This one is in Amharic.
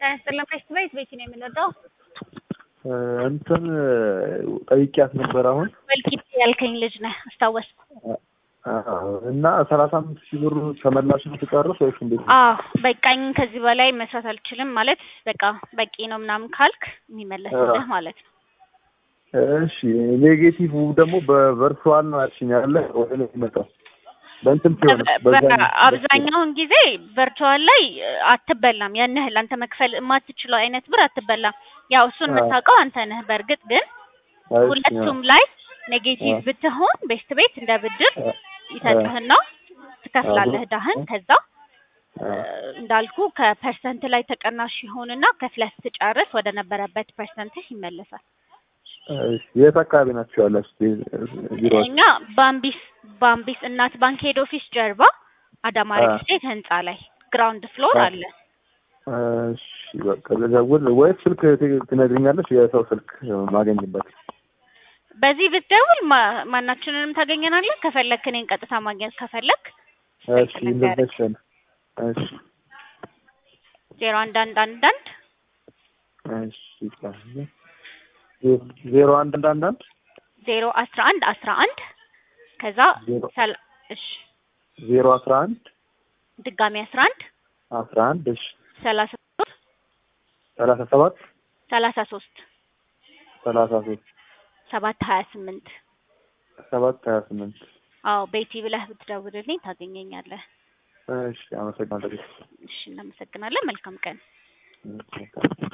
ያስጥልን ፌስት ቤት ቤት ነው የምንወጣው። እንትን ጠይቂያት ነበር አሁን ወልቂጤ ያልከኝ ልጅ ነህ አስታወስኩ። እና ሰላሳ አምስት ሺህ ብሩ ተመላሽ ነው ትጨርስ ወይስ እንዴት ነው? አዎ በቃኝ፣ ከዚህ በላይ መስራት አልችልም ማለት በቃ በቂ ነው ምናምን ካልክ የሚመለስልህ ማለት ነው። እሺ ኔጌቲቭ ደግሞ በቨርቹዋል ነው ያልሽኝ ያለ ወደ ነው የሚመጣው በእንትን ሲሆን አብዛኛውን ጊዜ ቨርቹዋል ላይ አትበላም። ያን ያህል አንተ መክፈል የማትችለው አይነት ብር አትበላም። ያው እሱን የምታውቀው አንተ ነህ። በእርግጥ ግን ሁለቱም ላይ ኔጌቲቭ ብትሆን ቤስት ቤት እንደ ብድር ይሰጥህና ትከፍላለህ ዳህን። ከዛ እንዳልኩ ከፐርሰንት ላይ ተቀናሽ ይሆንና ከፍለህ ስትጨርስ ወደ ነበረበት ፐርሰንትህ ይመለሳል። የት አካባቢ ናቸው ያላችሁት ቢሮ? እኛ ባምቢስ ባምቢስ እናት ባንክ ሄድ ኦፊስ ጀርባ አዳማ ሪል ስቴት ህንጻ ላይ ግራውንድ ፍሎር አለ። እሺ በቃ ልደውል ወይስ ስልክ ትነግሪኛለሽ? የሰው ስልክ ማገኝበት በዚህ ብትደውል ማናችንንም ታገኘናለህ። ከፈለክ እኔን ቀጥታ ማግኘት ከፈለክ እሺ እንደዚህ እሺ ዜሮ አንድ አንድ አንድ አንድ እሺ ዜሮ አንድ አንድ አንድ አንድ ዜሮ አስራ አንድ አስራ አንድ ከዛ እሺ ዜሮ አስራ አንድ ድጋሚ አስራ አንድ አስራ አንድ እሺ ሰላሳ ሶስት ሰላሳ ሰባት ሰላሳ ሶስት ሰላሳ ሶስት ሰባት ሀያ ስምንት ሰባት ሀያ ስምንት አዎ ቤቲ ብለህ ብትደውልልኝ ታገኘኛለህ። እሺ አመሰግናለሁ። እሺ እናመሰግናለን። መልካም ቀን።